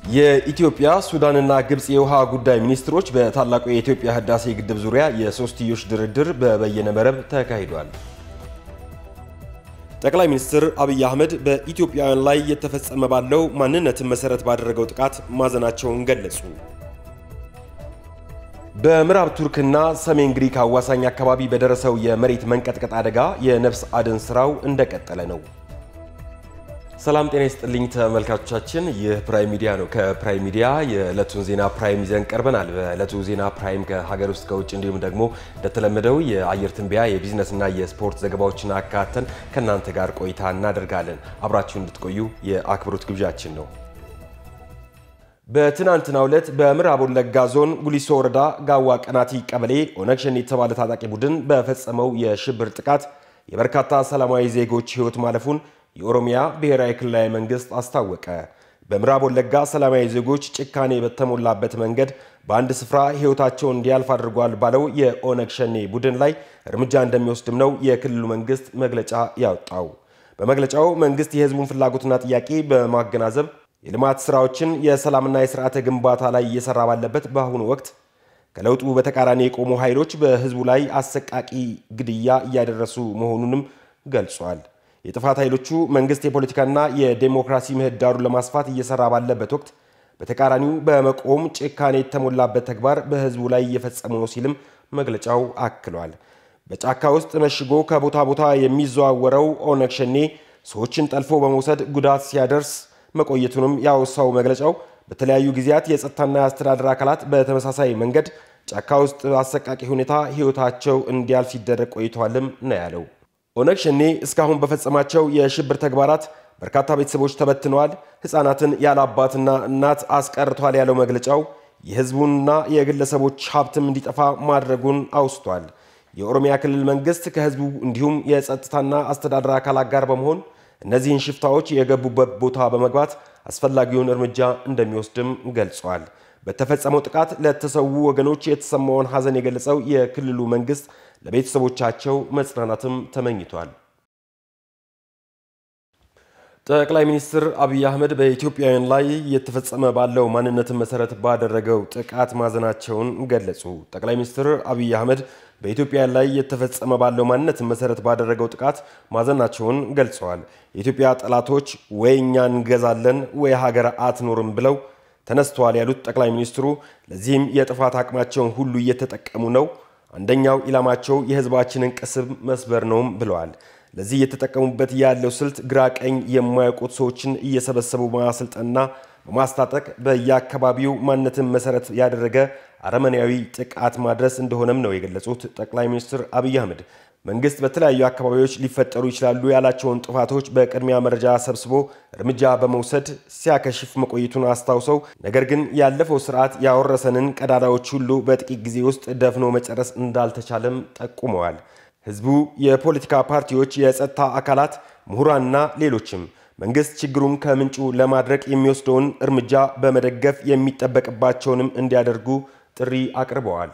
የኢትዮጵያ ሱዳንና ግብፅ የውሃ ጉዳይ ሚኒስትሮች በታላቁ የኢትዮጵያ ህዳሴ ግድብ ዙሪያ የሶስትዮሽ ድርድር በበየነ መረብ ተካሂዷል። ጠቅላይ ሚኒስትር አብይ አህመድ በኢትዮጵያውያን ላይ የተፈጸመ ባለው ማንነትን መሰረት ባደረገው ጥቃት ማዘናቸውን ገለጹ። በምዕራብ ቱርክና ሰሜን ግሪክ አዋሳኝ አካባቢ በደረሰው የመሬት መንቀጥቀጥ አደጋ የነፍስ አድን ስራው እንደቀጠለ ነው። ሰላም ጤና ይስጥልኝ ተመልካቾቻችን፣ ይህ ፕራይም ሚዲያ ነው። ከፕራይም ሚዲያ የዕለቱን ዜና ፕራይም ይዘን ቀርበናል። በዕለቱ ዜና ፕራይም ከሀገር ውስጥ ከውጭ እንዲሁም ደግሞ እንደተለመደው የአየር ትንበያ የቢዝነስና የስፖርት ዘገባዎችን አካተን ከእናንተ ጋር ቆይታ እናደርጋለን። አብራችሁ እንድትቆዩ የአክብሮት ግብዣችን ነው። በትናንትናው ዕለት በምዕራብ ወለጋ ዞን ጉሊሶ ወረዳ ጋዋ ቀናቲ ቀበሌ ኦነግ ሸኔ የተባለ ታጣቂ ቡድን በፈጸመው የሽብር ጥቃት የበርካታ ሰላማዊ ዜጎች ሕይወት ማለፉን የኦሮሚያ ብሔራዊ ክልላዊ መንግስት አስታወቀ። በምዕራብ ወለጋ ሰላማዊ ዜጎች ጭካኔ በተሞላበት መንገድ በአንድ ስፍራ ሕይወታቸውን እንዲያልፍ አድርጓል ባለው የኦነግ ሸኔ ቡድን ላይ እርምጃ እንደሚወስድም ነው የክልሉ መንግስት መግለጫ ያወጣው። በመግለጫው መንግስት የህዝቡን ፍላጎትና ጥያቄ በማገናዘብ የልማት ስራዎችን የሰላምና የስርዓተ ግንባታ ላይ እየሰራ ባለበት በአሁኑ ወቅት ከለውጡ በተቃራኒ የቆሙ ኃይሎች በህዝቡ ላይ አሰቃቂ ግድያ እያደረሱ መሆኑንም ገልጿል። የጥፋት ኃይሎቹ መንግስት የፖለቲካና የዴሞክራሲ ምህዳሩን ለማስፋት እየሰራ ባለበት ወቅት በተቃራኒው በመቆም ጭካኔ የተሞላበት ተግባር በህዝቡ ላይ እየፈጸሙ ነው ሲልም መግለጫው አክሏል። በጫካ ውስጥ መሽጎ ከቦታ ቦታ የሚዘዋወረው ኦነግ ሸኔ ሰዎችን ጠልፎ በመውሰድ ጉዳት ሲያደርስ መቆየቱንም ያወሳው መግለጫው በተለያዩ ጊዜያት የጸጥታና የአስተዳደር አካላት በተመሳሳይ መንገድ ጫካ ውስጥ አሰቃቂ ሁኔታ ህይወታቸው እንዲያልፍ ሲደረግ ቆይተዋልም ነው ያለው። ኦነግ ሸኔ እስካሁን በፈጸማቸው የሽብር ተግባራት በርካታ ቤተሰቦች ተበትነዋል፣ ህፃናትን ያለ አባትና እናት አስቀርቷል ያለው መግለጫው የህዝቡንና የግለሰቦች ሀብትም እንዲጠፋ ማድረጉን አውስቷል። የኦሮሚያ ክልል መንግስት ከህዝቡ እንዲሁም የጸጥታና አስተዳደር አካላት ጋር በመሆን እነዚህን ሽፍታዎች የገቡበት ቦታ በመግባት አስፈላጊውን እርምጃ እንደሚወስድም ገልጿል። በተፈጸመው ጥቃት ለተሰዉ ወገኖች የተሰማውን ሐዘን የገለጸው የክልሉ መንግስት ለቤተሰቦቻቸው መጽናናትም ተመኝቷል። ጠቅላይ ሚኒስትር አብይ አህመድ በኢትዮጵያውያን ላይ የተፈጸመ ባለው ማንነትን መሰረት ባደረገው ጥቃት ማዘናቸውን ገለጹ። ጠቅላይ ሚኒስትር አብይ አህመድ በኢትዮጵያ ላይ የተፈጸመ ባለው ማንነትን መሰረት ባደረገው ጥቃት ማዘናቸውን ገልጸዋል። የኢትዮጵያ ጠላቶች ወይ እኛ እንገዛለን ወይ ሀገር አትኖርም ብለው ተነስተዋል ያሉት ጠቅላይ ሚኒስትሩ ለዚህም የጥፋት አቅማቸውን ሁሉ እየተጠቀሙ ነው። አንደኛው ኢላማቸው የህዝባችንን ቅስም መስበር ነውም ብለዋል። ለዚህ እየተጠቀሙበት ያለው ስልት ግራ ቀኝ የማያውቁት ሰዎችን እየሰበሰቡ በማሰልጠንና በማስታጠቅ በየአካባቢው ማንነትን መሰረት ያደረገ አረመኔያዊ ጥቃት ማድረስ እንደሆነም ነው የገለጹት ጠቅላይ ሚኒስትር አብይ አህመድ። መንግስት በተለያዩ አካባቢዎች ሊፈጠሩ ይችላሉ ያላቸውን ጥፋቶች በቅድሚያ መረጃ ሰብስቦ እርምጃ በመውሰድ ሲያከሽፍ መቆየቱን አስታውሰው ነገር ግን ያለፈው ስርዓት ያወረሰንን ቀዳዳዎች ሁሉ በጥቂት ጊዜ ውስጥ ደፍኖ መጨረስ እንዳልተቻለም ጠቁመዋል። ህዝቡ፣ የፖለቲካ ፓርቲዎች፣ የጸጥታ አካላት፣ ምሁራንና ሌሎችም መንግስት ችግሩን ከምንጩ ለማድረቅ የሚወስደውን እርምጃ በመደገፍ የሚጠበቅባቸውንም እንዲያደርጉ ጥሪ አቅርበዋል።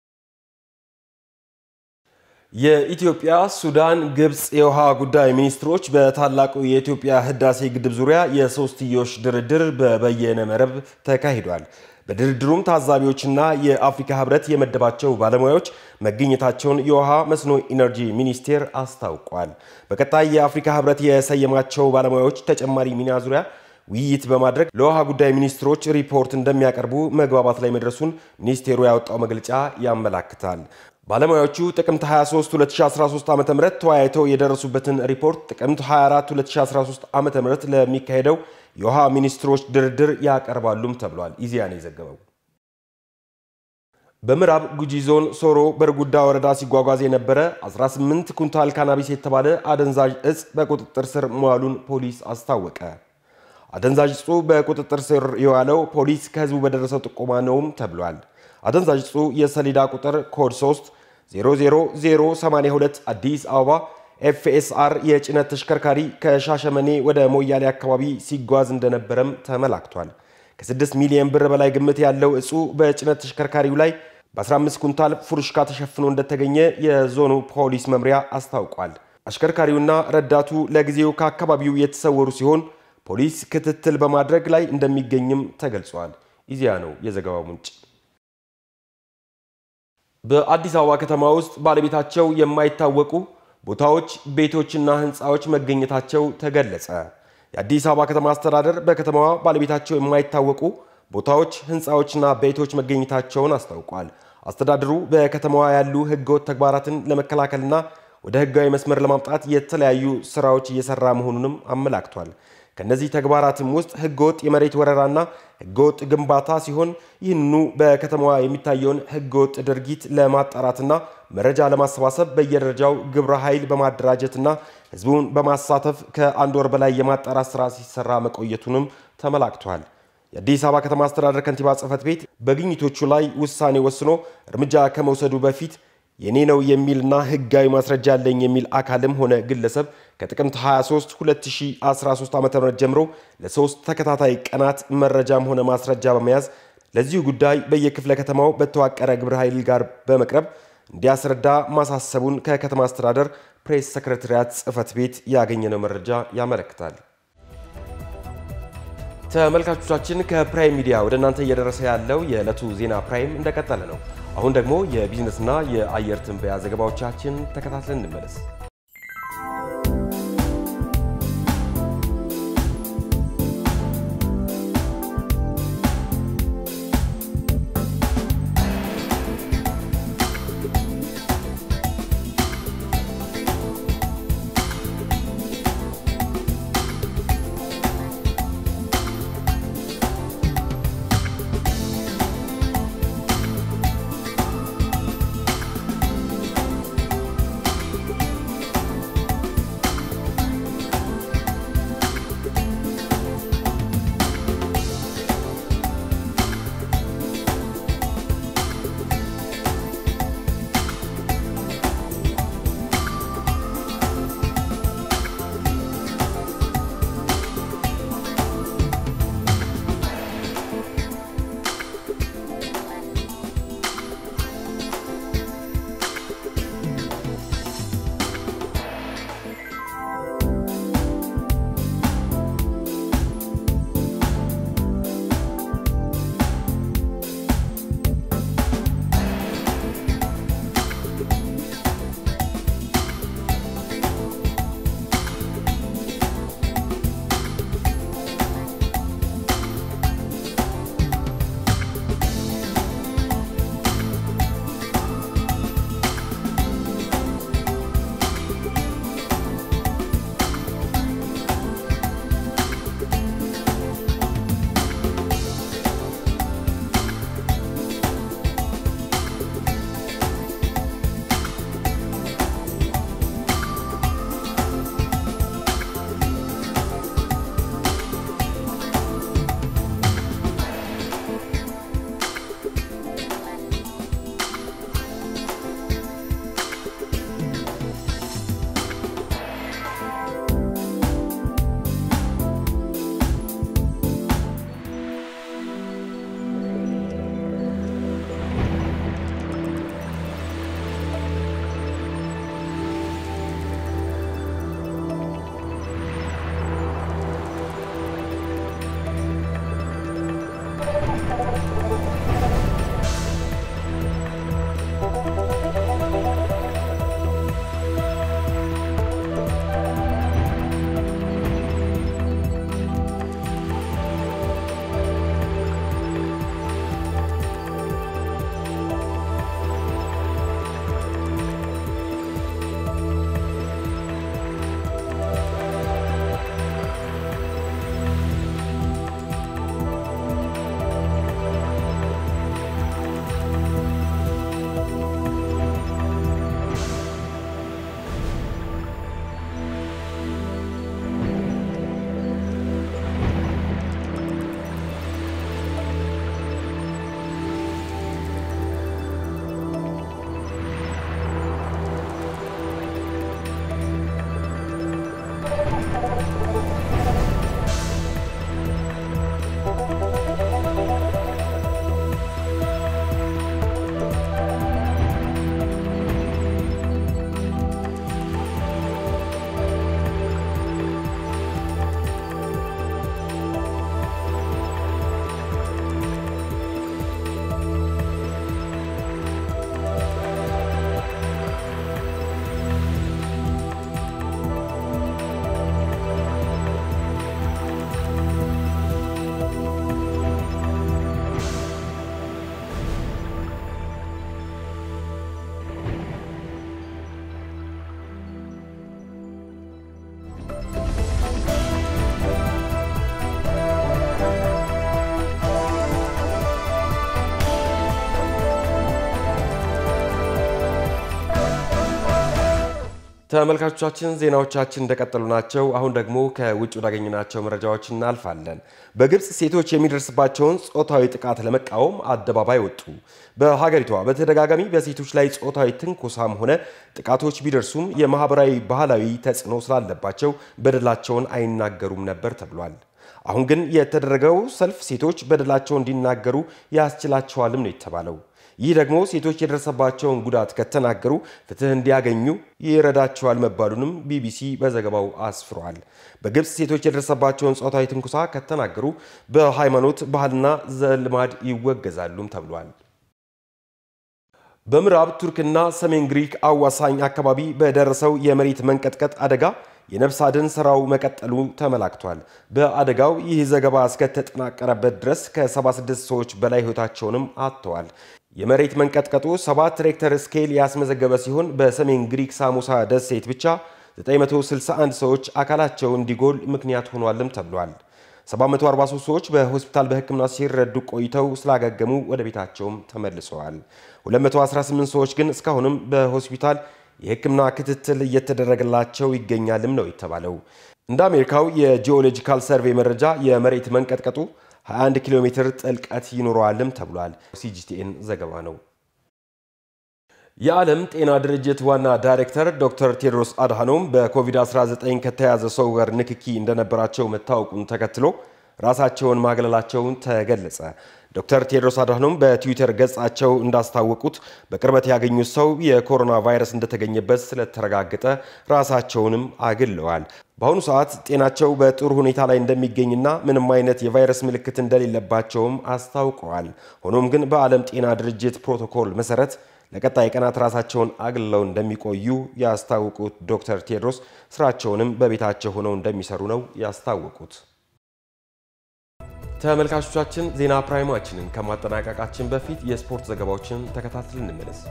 የኢትዮጵያ፣ ሱዳን፣ ግብፅ የውሃ ጉዳይ ሚኒስትሮች በታላቁ የኢትዮጵያ ህዳሴ ግድብ ዙሪያ የሶስትዮሽ ድርድር በበየነ መረብ ተካሂዷል። በድርድሩም ታዛቢዎችና የአፍሪካ ህብረት የመደባቸው ባለሙያዎች መገኘታቸውን የውሃ መስኖ ኢነርጂ ሚኒስቴር አስታውቋል። በቀጣይ የአፍሪካ ህብረት የሰየማቸው ባለሙያዎች ተጨማሪ ሚና ዙሪያ ውይይት በማድረግ ለውሃ ጉዳይ ሚኒስትሮች ሪፖርት እንደሚያቀርቡ መግባባት ላይ መድረሱን ሚኒስቴሩ ያወጣው መግለጫ ያመላክታል። ባለሙያዎቹ ጥቅምት 23 2013 ዓ ም ተወያይተው የደረሱበትን ሪፖርት ጥቅምት 24 2013 ዓ ም ለሚካሄደው የውሃ ሚኒስትሮች ድርድር ያቀርባሉም ተብሏል። ኢዜአ ነው የዘገበው። በምዕራብ ጉጂ ዞን ሶሮ በርጉዳ ወረዳ ሲጓጓዝ የነበረ 18 ኩንታል ካናቢስ የተባለ አደንዛዥ እጽ በቁጥጥር ስር መዋሉን ፖሊስ አስታወቀ። አደንዛዥ እጹ በቁጥጥር ስር የዋለው ፖሊስ ከህዝቡ በደረሰው ጥቆማ ነውም ተብሏል። አደንዛዥ እጹ የሰሌዳ ቁጥር ኮድ 3 00082 አዲስ አበባ ኤፍኤስአር የጭነት ተሽከርካሪ ከሻሸመኔ ወደ ሞያሌ አካባቢ ሲጓዝ እንደነበረም ተመላክቷል። ከ6 ሚሊዮን ብር በላይ ግምት ያለው እጹ በጭነት ተሽከርካሪው ላይ በ15 ኩንታል ፉርሽካ ተሸፍኖ እንደተገኘ የዞኑ ፖሊስ መምሪያ አስታውቋል። አሽከርካሪውና ረዳቱ ለጊዜው ከአካባቢው የተሰወሩ ሲሆን ፖሊስ ክትትል በማድረግ ላይ እንደሚገኝም ተገልጿል። ኢዜአ ነው የዘገባው ምንጭ። በአዲስ አበባ ከተማ ውስጥ ባለቤታቸው የማይታወቁ ቦታዎች፣ ቤቶችና ህንፃዎች መገኘታቸው ተገለጸ። የአዲስ አበባ ከተማ አስተዳደር በከተማዋ ባለቤታቸው የማይታወቁ ቦታዎች፣ ህንፃዎችና ቤቶች መገኘታቸውን አስታውቋል። አስተዳደሩ በከተማዋ ያሉ ህገወጥ ተግባራትን ለመከላከልና ወደ ህጋዊ መስመር ለማምጣት የተለያዩ ስራዎች እየሰራ መሆኑንም አመላክቷል። ከነዚህ ተግባራትም ውስጥ ህገወጥ የመሬት ወረራና ህገወጥ ግንባታ ሲሆን ይህንኑ በከተማዋ የሚታየውን ህገወጥ ድርጊት ለማጣራትና መረጃ ለማሰባሰብ በየደረጃው ግብረ ኃይል በማደራጀትና ህዝቡን በማሳተፍ ከአንድ ወር በላይ የማጣራት ስራ ሲሰራ መቆየቱንም ተመላክቷል። የአዲስ አበባ ከተማ አስተዳደር ከንቲባ ጽህፈት ቤት በግኝቶቹ ላይ ውሳኔ ወስኖ እርምጃ ከመውሰዱ በፊት የኔ ነው የሚልና ህጋዊ ማስረጃ አለኝ የሚል አካልም ሆነ ግለሰብ ከጥቅምት 23 2013 ዓ ም ጀምሮ ለሶስት ተከታታይ ቀናት መረጃም ሆነ ማስረጃ በመያዝ ለዚሁ ጉዳይ በየክፍለ ከተማው በተዋቀረ ግብረ ኃይል ጋር በመቅረብ እንዲያስረዳ ማሳሰቡን ከከተማ አስተዳደር ፕሬስ ሰክረታሪያት ጽህፈት ቤት ያገኘነው መረጃ ያመለክታል። ተመልካቾቻችን ከፕራይም ሚዲያ ወደ እናንተ እየደረሰ ያለው የዕለቱ ዜና ፕራይም እንደቀጠለ ነው። አሁን ደግሞ የቢዝነስና የአየር ትንበያ ዘገባዎቻችን ተከታትለን እንመለስ። ተመልካቾቻችን ዜናዎቻችን እንደቀጠሉ ናቸው። አሁን ደግሞ ከውጭ ወዳገኘናቸው መረጃዎች እናልፋለን። በግብፅ ሴቶች የሚደርስባቸውን ጾታዊ ጥቃት ለመቃወም አደባባይ ወጡ። በሀገሪቷ በተደጋጋሚ በሴቶች ላይ ጾታዊ ትንኮሳም ሆነ ጥቃቶች ቢደርሱም የማህበራዊ ባህላዊ ተጽዕኖ ስላለባቸው በደላቸውን አይናገሩም ነበር ተብሏል። አሁን ግን የተደረገው ሰልፍ ሴቶች በደላቸው እንዲናገሩ ያስችላቸዋልም ነው የተባለው። ይህ ደግሞ ሴቶች የደረሰባቸውን ጉዳት ከተናገሩ ፍትህ እንዲያገኙ ይረዳቸዋል መባሉንም ቢቢሲ በዘገባው አስፍሯል። በግብፅ ሴቶች የደረሰባቸውን ጾታዊ ትንኩሳ ከተናገሩ በሃይማኖት ባህልና ዘልማድ ይወገዛሉም ተብሏል። በምዕራብ ቱርክና ሰሜን ግሪክ አዋሳኝ አካባቢ በደረሰው የመሬት መንቀጥቀጥ አደጋ የነፍስ አድን ስራው መቀጠሉ ተመላክቷል። በአደጋው ይህ ዘገባ እስከተጠናቀረበት ድረስ ከ76 ሰዎች በላይ ሕይወታቸውንም አጥተዋል። የመሬት መንቀጥቀጡ 7 ሬክተር ስኬል ያስመዘገበ ሲሆን በሰሜን ግሪክ ሳሙሳ ደሴት ብቻ 961 ሰዎች አካላቸው እንዲጎል ምክንያት ሆኗልም ተብሏል። 743 ሰዎች በሆስፒታል በሕክምና ሲረዱ ቆይተው ስላገገሙ ወደ ቤታቸውም ተመልሰዋል። 218 ሰዎች ግን እስካሁንም በሆስፒታል የሕክምና ክትትል እየተደረገላቸው ይገኛልም ነው የተባለው። እንደ አሜሪካው የጂኦሎጂካል ሰርቬይ መረጃ የመሬት መንቀጥቀጡ 21 ኪሎ ሜትር ጥልቀት ይኖረዋልም ተብሏል። ሲጂቲኤን ዘገባ ነው። የዓለም ጤና ድርጅት ዋና ዳይሬክተር ዶክተር ቴድሮስ አድሃኖም በኮቪድ-19 ከተያዘ ሰው ጋር ንክኪ እንደነበራቸው መታወቁን ተከትሎ ራሳቸውን ማግለላቸውን ተገለጸ። ዶክተር ቴድሮስ አድሃኖም በትዊተር ገጻቸው እንዳስታወቁት በቅርበት ያገኙት ሰው የኮሮና ቫይረስ እንደተገኘበት ስለተረጋገጠ ራሳቸውንም አግለዋል። በአሁኑ ሰዓት ጤናቸው በጥሩ ሁኔታ ላይ እንደሚገኝና ምንም አይነት የቫይረስ ምልክት እንደሌለባቸውም አስታውቀዋል። ሆኖም ግን በዓለም ጤና ድርጅት ፕሮቶኮል መሰረት ለቀጣይ ቀናት ራሳቸውን አግልለው እንደሚቆዩ ያስታወቁት ዶክተር ቴድሮስ ስራቸውንም በቤታቸው ሆነው እንደሚሰሩ ነው ያስታወቁት። ተመልካቾቻችን ዜና ፕራይማችንን ከማጠናቀቃችን በፊት የስፖርት ዘገባዎችን ተከታትል እንመለስ።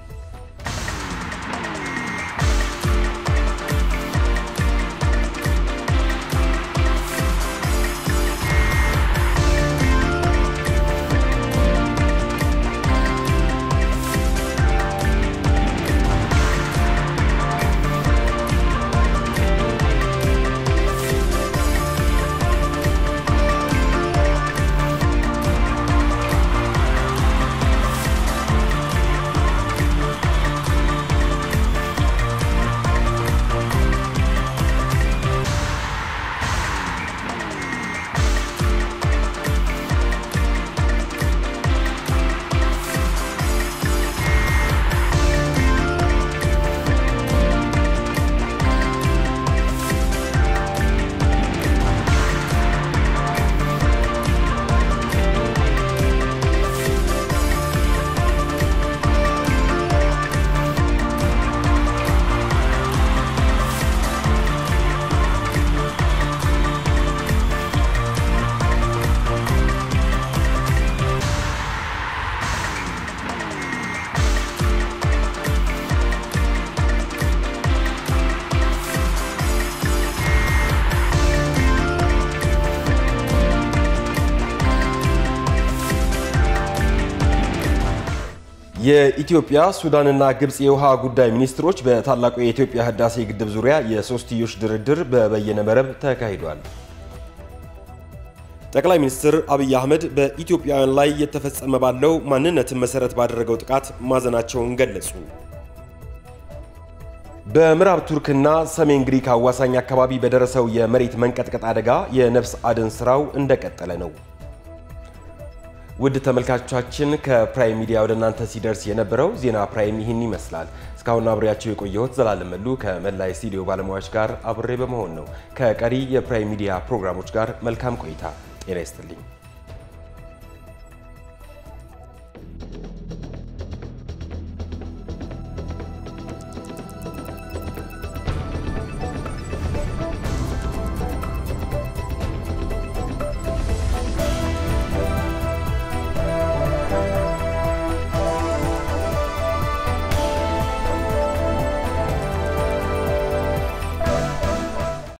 የኢትዮጵያ ሱዳንና ግብፅ የውሃ ጉዳይ ሚኒስትሮች በታላቁ የኢትዮጵያ ህዳሴ ግድብ ዙሪያ የሶስትዮሽ ድርድር በበየነ መረብ ተካሂዷል። ጠቅላይ ሚኒስትር አብይ አህመድ በኢትዮጵያውያን ላይ የተፈጸመ ባለው ማንነትን መሰረት ባደረገው ጥቃት ማዘናቸውን ገለጹ። በምዕራብ ቱርክና ሰሜን ግሪክ አዋሳኝ አካባቢ በደረሰው የመሬት መንቀጥቀጥ አደጋ የነፍስ አድን ስራው እንደቀጠለ ነው። ውድ ተመልካቾቻችን ከፕራይም ሚዲያ ወደ እናንተ ሲደርስ የነበረው ዜና ፕራይም ይህን ይመስላል። እስካሁን አብሬያቸው የቆየሁት ዘላለም መሉ ከመላ ስቱዲዮ ባለሙያዎች ጋር አብሬ በመሆን ነው። ከቀሪ የፕራይም ሚዲያ ፕሮግራሞች ጋር መልካም ቆይታ። ጤና ይስጥልኝ።